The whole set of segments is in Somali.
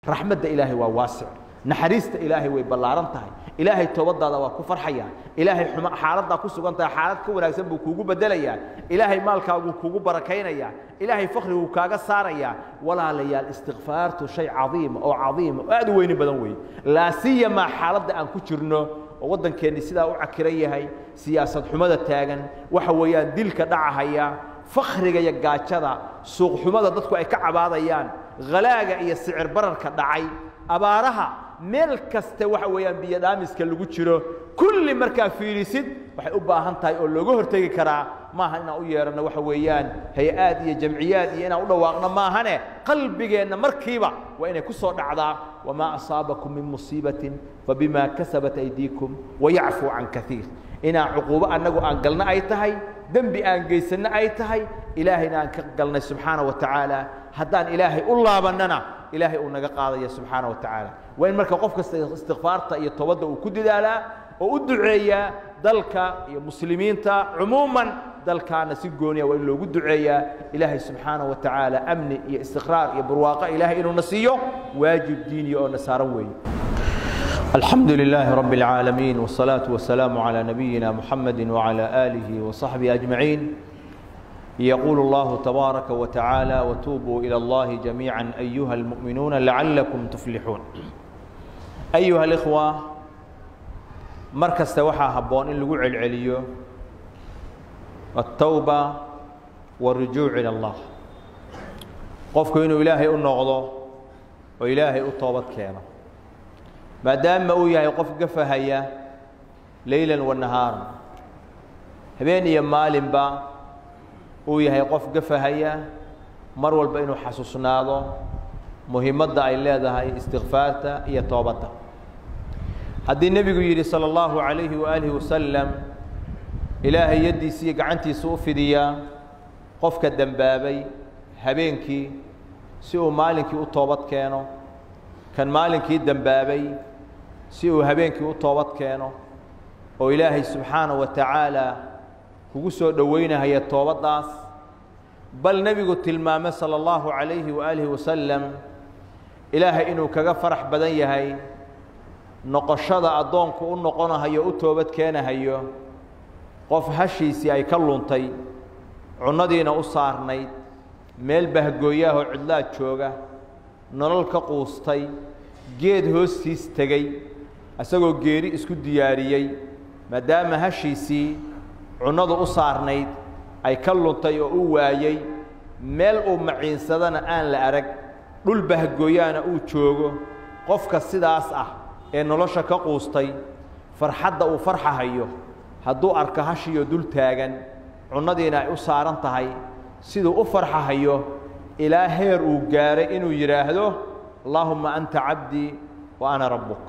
raxmadda ilaahay waa waasic naxariista ilaahay way ballaaran tahay ilaahay toobadaada waa ku farxaya ilaahay xuma xaaladdaa ku sugan tahay xaalad ka wanaagsan buu kuugu bedelayaa ilaahay maalkaaguu kuugu barakaynayaa ilaahay fakhriguu kaaga saarayaa walaalayaal istikfaartu shay cadiima oo cadiima oo aad u weyni badan weeye laa siyamaa xaaladda aan ku jirno oo waddankeenni sidaa u cakiran yahay siyaasad xumada taagan waxa weeyaan dilka dhacahaya fakhriga iyo gaajada suuqxumada dadku ay ka cabaadayaan halaaga iyo sicir bararka dhacay abaaraha meel kaste waxa weeyaan biyo dhaamiska lagu jiro kulli markaa fiirisid waxay u baahan tahay oo looga hortegi karaa maaha inaan u yeeranno waxa weeyaan hay-aad iyo jamciyaad iyo inaan u dhawaaqno maahane qalbigeenna markiiba waa inay ku soo dhacdaa wamaa asaabakum min musiibatin fabimaa kasabat aydiikum wayacfuu can kaiir inaan cuquubo annagu aan galno ay tahay dembi aan geysanno ay tahay ilaahayna aan ka galnay subxaana wa tacaala haddaan ilaahay u laabannana ilaahay uu naga qaadaya subxaana wa tacaala waa in marka qof kasta istikfaarta iyo toobadda uu ku dadaalaa oo u duceeyaa dalka iyo muslimiinta cumuuman dalkaana si gooniya waa in loogu duceeyaa ilaahay subxaana wa tacaala amni iyo istiqraar iyo barwaaqo ilaahay inuuna siiyo waajib diiniya oo na saaran weeye الحمد لله رب العالمين والصلاة والسلام على نبينا محمد وعلى آله وصحبه أجمعين يقول الله تبارك وتعالى وتوبوا إلى الله جميعا أيها المؤمنون لعلكم تفلحون أيها الإخوة مركز توحى هبون إن لقوع العليو التوبة والرجوع إلى الله قفك إنه إلهي النغضة وإلهي الطوبة كينا maadaama uu yahay qof gafahaya leylan wa nahaaran habeen iyo maalinba uu yahay qof gafahaya mar walba inuu xasuusnaado muhiimadda ay leedahay istikfaarta iyo toobadda haddii nebigu yidhi salى اllahu عalayhi waalihi wasalam ilaahay yaddiisa iyo gacantiisa u fidiyaa qofka dembaabay habeenkii si uu maalinkii u toobad keeno kan maalinkii dembaabay si uu habeenkii u toobad keeno oo ilaahay subxaanaه wa tacaala kugu soo dhoweynahaya toobaddaas bal nebigu tilmaame salى اllahu عalayhi waalihi wasalam ilaahay inuu kaga farax badan yahay noqoshada addoonku u noqonahayo u toobad keenahayo qof hashiisii ay ka luntay cunnadiina u saarnayd meel bahgooyaahoo cidlaad jooga nolol ka quustay geed hoostiis tegey isagoo geeri isku diyaariyey maadaama hashiisii cunnadu u saarnayd ay ka luntay oo u waayey meel uu maciinsadana aan la arag dhul bahgooyaana uu joogo qofka sidaas ah ee nolosha ka quustay farxadda uu farxahayo hadduu arko hashiyo dul taagan cunnadiina ay u saaran tahay siduu u farxahayo ilaa heer uu gaaray inuu yidhaahdo allaahumma anta cabdii wa ana rabbuk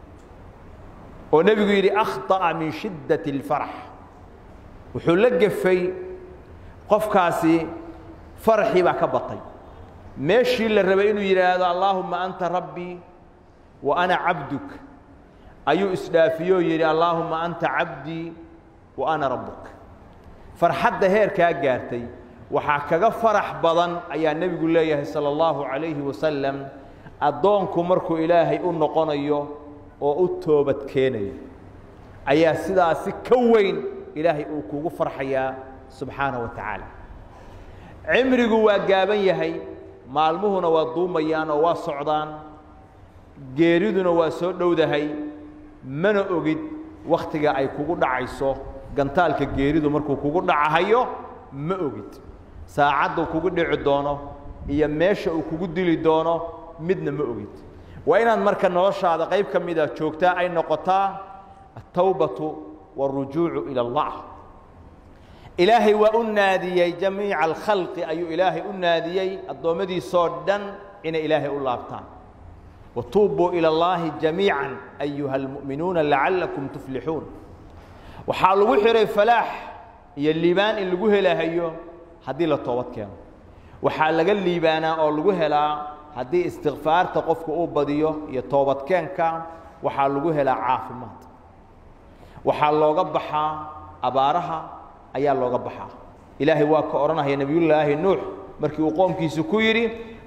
oo nebigu yidhi akhطa'a min shiddaةi اlfarax wuxuu la gefay qofkaasi faraxii baa ka batay meeshii la rabay inuu yidhaahdo allaahumma anta rabbii wa ana cabduk ayuu isdhaafiyoo yidhi allaahumma anta cabdii wa ana rabbuk farxadda heerkaa gaartay waxaa kaga farax badan ayaa nebigu leeyahay salى اllahu عalayhi wasalam addoonku markuu ilaahay u noqonayo oo u toobad keenayo ayaa sidaasi ka weyn ilaahay uu kugu farxayaa subxaanaه wa tacaala cimrigu waa gaaban yahay maalmuhuna waa duumayaan oo waa socdaan geeriduna waa soo dhowdahay mana ogid wakhtiga ay kugu dhacayso gantaalka geeridu markuu kugu dhacahayo ma ogid saacadduu kugu dhici doono iyo meesha uu kugu dili doono midna ma ogid waa inaad marka noloshaada qayb ka mida joogtaa ay noqotaa atawbatu wاlrujuucu ilى اllah ilaahay waa u naadiyey jamiica alkhalqi ayuu ilaahay u naadiyey addoommadiisoo dhan inay ilaahay u laabtaan watuubuu ilى اllahi jamiica ayuha اlmu'minuuna lacalakum tuflixuun waxaa lagu xihay falaax iyo liibaan in lagu helahayo haddii la toobad keeno waxaa laga liibaanaa oo lagu helaa haddii istikfaarta qofku uu badiyo iyo toobadkeenka waxaa lagu helaa caafimaad waxaa looga baxaa abaaraha ayaa looga baxaa ilaahay waa ka odhanaya nebiyullaahi nuux markii uu qoomkiisu ku yidhi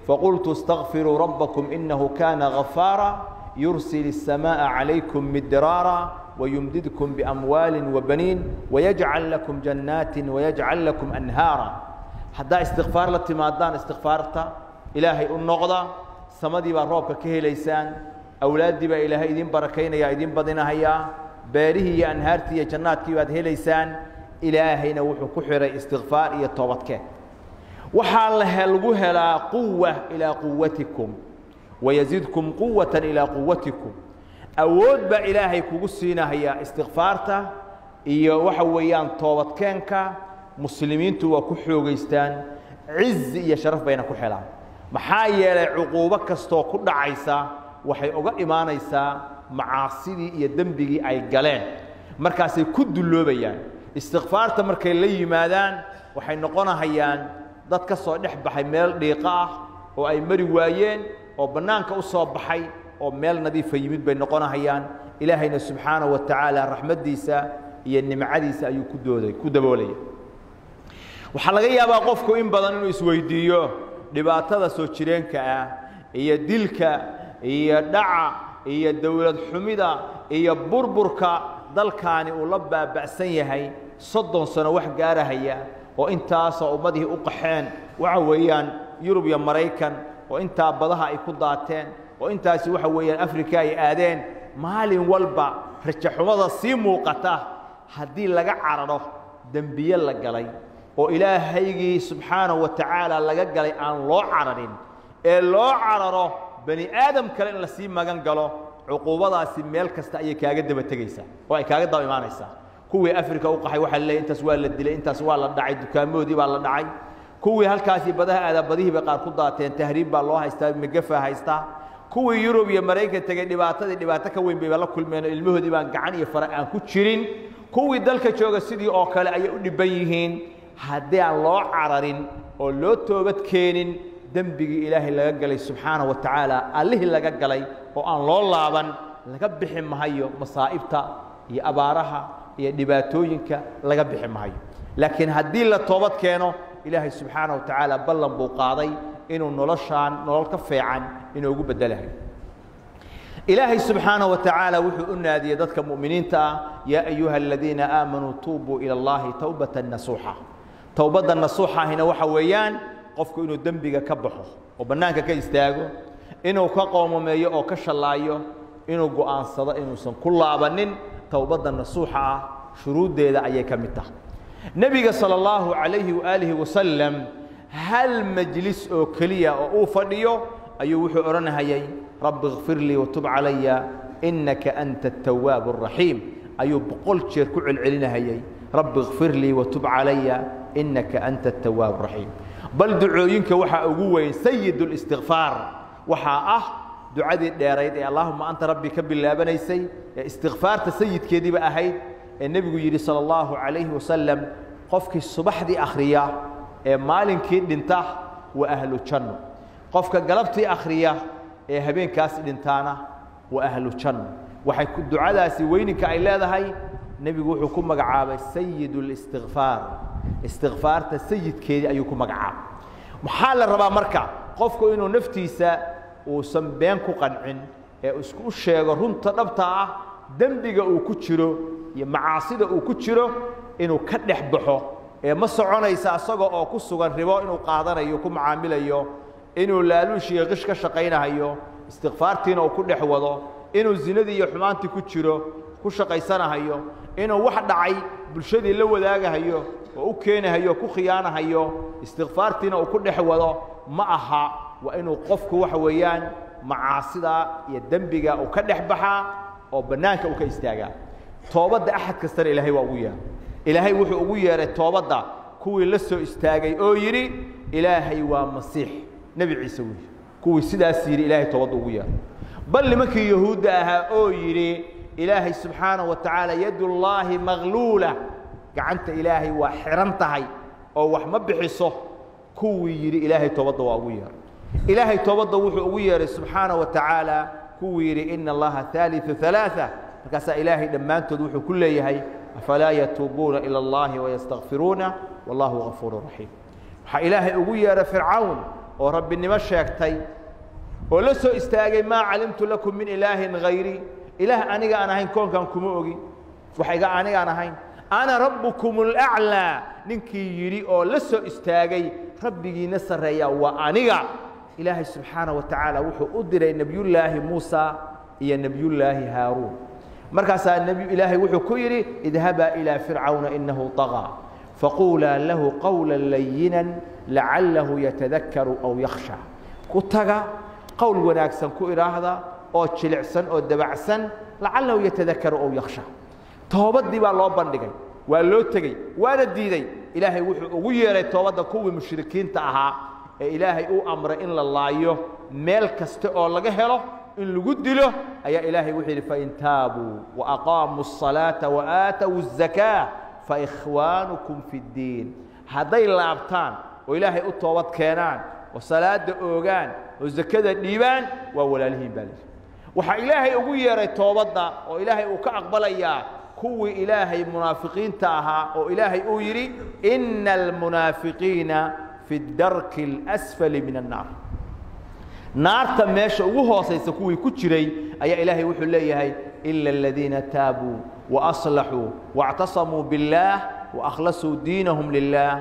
faqultu اstakfiruu rabbakum inahu kana gafaara yursil الsamaaءa calaykum midraara wayumdidkum biamwaali wabaniin wayajcal lakum jannaati wayajcal lakum anhaara haddaa istikfaar la timaadaan istikfaarta ilaahay u noqda samadii baa roobka ka helaysaan awlaaddii baa ilaahay idin barakaynaya idin badinahayaa beerihii iyo anhaartii iyo jannaadkii baad helaysaan ilaahayna wuxuu ku xihay istikfaar iyo toobadkeen waxaa lagu helaa quwa ilaa quwatikum wayazidkum quwata ilaa quwatikum awood baa ilaahay kugu siinahayaa istikfaarta iyo waxa weeyaan toobadkeenka muslimiintu waa ku xoogaystaan cizi iyo sharaf bayna ku helaan maxaa yeelay cuquubo kastoo ku dhacaysa waxay uga imaanaysaa macaasidii iyo dembigii ay galeen markaasay ku dulloobayaan istikfaarta markay la yimaadaan waxay noqonahayaan dad ka soo dhex baxay meel dhiiqo ah oo ay mari waayeen oo bannaanka u soo baxay oo meel nadiifa yimid bay noqonahayaan ilaahayna subxaanaه wa tacaala raxmaddiisa iyo nimcadiisa ayuu ku dooday ku daboolaya waxaa laga yaabaa qofku in badan inuu isweydiiyo dhibaatada soo jireenka ah iyo dilka iyo dhaca iyo dowlad xumida iyo burburka dalkaani uu la baaba'san yahay soddon sano wax gaarahaya oo intaasoo ummadihii u qaxeen waxa weeyaan yurub iyo maraykan oo intaa badaha ay ku daateen oo intaasi waxa weeyaan afrika ay aadeen maalin walba rajaxumada sii muuqata haddii laga cararo dembiye la galay oo ilaahaygii subxaanahu wa tacaala laga galay aan loo cararin ee loo cararo bani aadam kale in lasii magan galo cuquubadaasi meel kasta ayay kaaga daba tegaysaa oo ay kaaga daba imaanaysaa kuwii afrika u qaxay waxaa laleeyahy intaas waa la dilay intaas waa la dhacay dukaamahoodii baa la dhacay kuwii halkaasi badaha aadaa badihii bay qaar ku daateen tahriib baa loo haystaa megafa haystaa kuwii yurub iyo maraykan tegey dhibaatadii dhibaato ka weyn bayba la kulmeen oo ilmahoodii baan gacan iyo fara aan ku jirin kuwii dalka jooga sidii oo kale ayay u dhibban yihiin haddii aan loo cararin oo loo toobad keenin dembigii ilaahay laga galay subxaanaه wa tacaala allihii laga galay oo aan loo laaban laga bixi mahayo masaa'ibta iyo abaaraha iyo dhibaatooyinka laga bixi mahayo laakiin haddii la toobad keeno ilaahay subxaanaه wa tacaala ballan buu qaaday inuu noloshaan nolol ka fiican inoogu bedelahay ilaahay subxaanaه wa tacaala wuxuu u naadiyey dadka mu'miniinta ah yaa ayuha aladiina aamanuu tuubuu ilى اllahi towbata nasuuxa towbadda nasuuxahina waxa weeyaan qofku inuu dembiga ka baxo oo bannaanka ka istaago inuu ka qoomameeyo oo ka shallaayo inuu go'aansado inuusan ku laabanin towbadda nasuuxa ah shuruuddeeda ayay ka mid tahay nebiga salى اllahu calayhi waaalihi wasalam hal majlis oo keliya oo uu fadhiyo ayuu wuxuu odhanahayay rabbi اkfir lii watub calaya inaka anta التawaab الraxiim ayuu boqol jeer ku celcelinahayay rabbi اkfir lii watub calaya inaka anta التawaab الraxiim bal ducooyinka waxaa ugu weyn sayid الاstikfaar waxaa ah ducadii dheerayd ee allahuma anta rabbi ka bilaabanaysay ee istikfaarta sayidkeediiba ahayd ee nebigu yidhi salى اllahu عalayhi wasalam qofkii subaxdii akhriya ee maalinkii dhinta waa ahlu janno qofka galabtii akhriya ee habeenkaas dhintaana waa ahlu janno waxay ducadaasi weyninka ay leedahay nebigu wuxuu ku magacaabay sayid اlistikfaar istikfaarta sayidkeedii ayuu ku magacaabay maxaa la rabaa marka qofku inuu naftiisa uusan been ku qancin ee isku sheego runta dhabta ah dembiga uu ku jiro iyo macaasida uu ku jiro inuu ka dhex baxo ee ma soconaysa asaga oo ku sugan ribo inuu qaadanayo ku macaamilayo inuu laaluush iyo qish ka shaqaynahayo istikfaartiina uu ku dhex wado inuu zinadii iyo xumaantii ku jiro ku shaqaysanahayo inuu wax dhacay bulshadii la wadaagahayo oo u keenahayo ku khiyaanahayo istikfaartiina uu ku dhex wado ma aha waa inuu qofku waxa weeyaan macaasida iyo dembiga uu ka dhex baxaa oo bannaanka uu ka istaagaa toobadda axad kastana ilaahay waa ugu yeeray ilaahay wuxuu ugu yeeray toobadda kuwii la soo istaagay oo yidhi ilaahay waa masiix nebi ciise wuu yidhi kuwii sidaas yidhi ilaahay toobadda ugu yeeray bal nimankii yahuudda ahaa oo yidhi ilaahay subxaanaه wa tacaala yadullaahi magluula gacanta ilaahay waa xihan tahay oo wax ma bixiso kuwii yidhi ilaahay toobadda waa ugu yeeray ilaahay toobadda wuxuu ugu yeeray subxaanaه wa tacaala kuwii yidhi ina allaha ثaaliثu ثaلaaثة markaasaa ilaahay dhammaantood wuxuu ku leeyahay afalaa yatuubuuna ilى اllahi wayastakfiruuna wallahu gafuur raxiim waxaa ilaahay ugu yeeray fircawn oo rabbinimo sheegtay oo la soo istaagay maa calimtu lakum min ilaahin hayri ilaah aniga aan ahayn koonkan kuma ogi wax iga anigaan ahayn ana rabbukum alaclaa ninkii yidhi oo la soo istaagay rabbigiina sarreeya waa aniga ilaahay subxaana wa tacaala wuxuu u diray nebiyullaahi muusa iyo nebiyullaahi haaruun markaasaa nebi ilaahay wuxuu ku yidhi idhabaa ilaa fircawna inahu طaغىa faquulaa lahu qawla layina lacallahu yatadakaru aw yakhsha ku taga qowl wanaagsan ku idhaahda oo jilicsan oo dabacsan lacallahu yatadakaru aw yakhsha toobadii baa loo bandhigay waa loo tegey waana diiday ilaahay wuxuu ugu yeeray toobadda kuwii mushrikiinta ahaa ee ilaahay uu amray in la laayo meel kasta oo laga helo in lagu dilo ayaa ilaahay wuxuu yidhi fain taabuu waaqaamuu الصalaaةa waaatawu الزaكاة faikhwaanukum fi اddiin hadday laabtaan oo ilaahay u toobad keenaan oo salaada oogaan oo zakada dhiibaan waa walaalihiin baa lihi waxaa ilaahay ugu yeeray toobadda oo ilaahay uu ka aqbalayaa kuwii ilaahay munaafiqiinta ahaa oo ilaahay uu yidhi ina almunaafiqiina fi اdarki اlأsfali min الnaar naarta meesha ugu hoosaysa kuwii ku jiray ayaa ilaahay wuxuu leeyahay ila aladiina taabuu وأصلحوا واعتصموا بالله وأخلصوا دينهم لله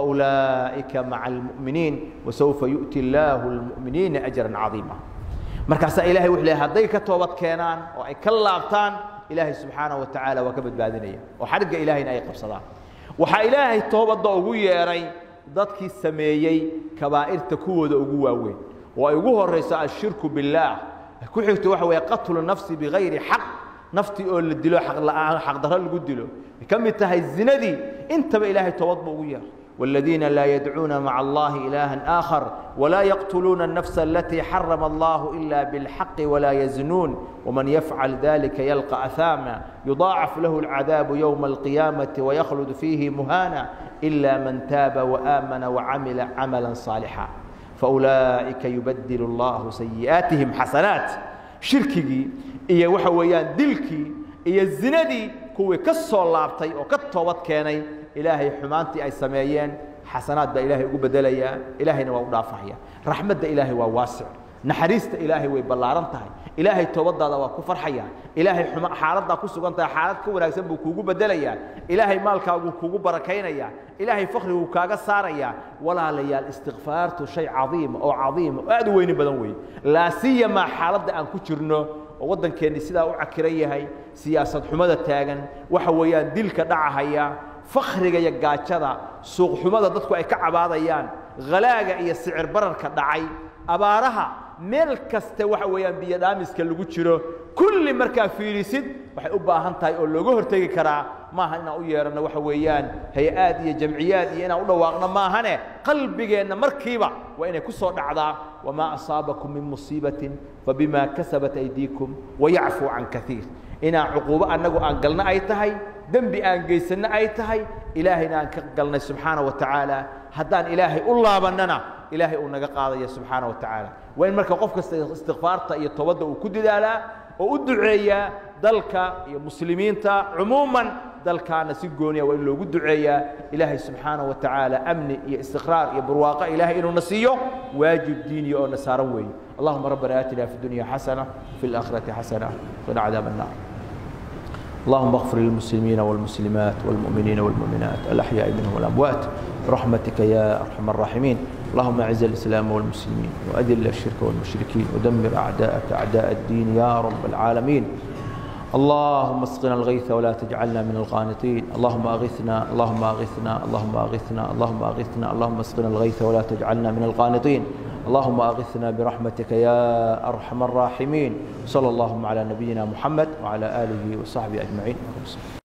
فأولئك مع المؤمنين وسوف يؤتي الله المؤمنين أجرا عظيما markaasaa ilahay wuxuu leeyahay hadday ka toobad keenaan oo ay ka laabtaan ilaahay subxaanaه wa tacaala waa ka badbaadinaya oo xadhigga ilaahayna ay qabsadaan waxaa ilaahay toobadda ugu yeedhay dadkii sameeyey kabaa'irta kuwooda ugu waaweyn oo ay ugu horayso ashirku biاllaah ku xigto waxa weeye qatlu nafsi bigayri xaq naftii oo la dilo aqla'aan xaqdarro lagu dilo ay ka mid tahay zinadii intaba ilaahay toobad buu ugu yeeray والذين لا يدعون مع الله إلها آخر ولا يقتلون النفس التي حرم الله إلا بالحق ولا يزنون ومن يفعل ذلك يلقى أثاما يضاعف له العذاب يوم القيامة ويخلد فيه مهانا إلا من تاب وآمن وعمل عملا صالحا فأولئك يبدل الله سيئاتهم حسنات shirkigii iyo waxa weeyaan dilkii iyo zinadii kuwii ka soo laabtay oo ka toobad keenay ilaahay xumaantii ay sameeyeen xasanaad baa ilaahay ugu bedelayaa ilaahayna waa u dhaafahaya raxmadda ilaahay waa waasic naxariista ilaahay way ballaaran tahay ilaahay toobadaada waa ku farxaya ilaahay xaaladdaa ku sugan tahay xaalad ka wanaagsan buu kuugu bedelayaa ilaahay maalkaaguu kuugu barakaynaya ilaahay fakhriguu kaaga saaraya walaalayaal istikfaartu shay cadiima oo cadiima oo aad u weyni badan weeye laa siyamaa xaaladda aan ku jirno oo waddankeenni sidaa u cakiran yahay siyaasad xumada taagan waxa weeyaan dilka dhacahaya fakhriga iyo gaajada suuqxumada dadku ay ka cabaadayaan halaaga iyo sicir bararka dhacay abaaraha meel kaste waxa weeyaan biyo dhaamiska lagu jiro kulli markaa fiirisid waxay u baahan tahay oo looga hortegi karaa maaha inaan u yeeranno waxa weeyaan hay-aad iyo jamciyaad iyo inaan u dhawaaqno maahane qalbigeenna markiiba waa inay ku soo dhacdaa wamaa asaabakum min musiibatin fabima kasabat aydiikum wayacfuu can kaiir inaan cuquubo annagu aan galno ay tahay dembi aan geysanno ay tahay ilaahayna aan ka galnay subxaana wa tacaala haddaan ilaahay u laabannana ilaahay uu naga qaadaya subxaana wa tacaala waa in marka qof kasta istikfaarta iyo toobadda uu ku dadaalaa oo u duceeyaa dalka iyo muslimiinta cumuuman dalkaana si gooniya waa in loogu duceeyaa ilaahay subxaana wa tacaala amni iyo istiqraar iyo barwaaqo ilaahay inuuna siiyo waajib diiniya oo na saaran weeye allahuma rabbana aatina fi dunya xasana وفي الآخرة حسنة وقنا عذاب النار اللهم اغفر للمسلمين والمسلمات والمؤمنين والمؤمنات الأحياء منهم والأموات برحمتك يا أرحم الراحمين اللهم أعز الإسلام والمسلمين وأذل الشرك والمشركين ودمر أعداءك أعداء الدين يا رب العالمين اللهم اسقنا الغيث ولا تجعلنا من القانطين اللهم أغثنا اللهم أغثنا اللهم أغثنا اللهم أغثنا اللهم اسقنا الغيث ولا تجعلنا من القانطين اللهم أغثنا برحمتك يا أرحم الراحمين صلى اللهم على نبينا محمد وعلى آله وصحبه أجمعين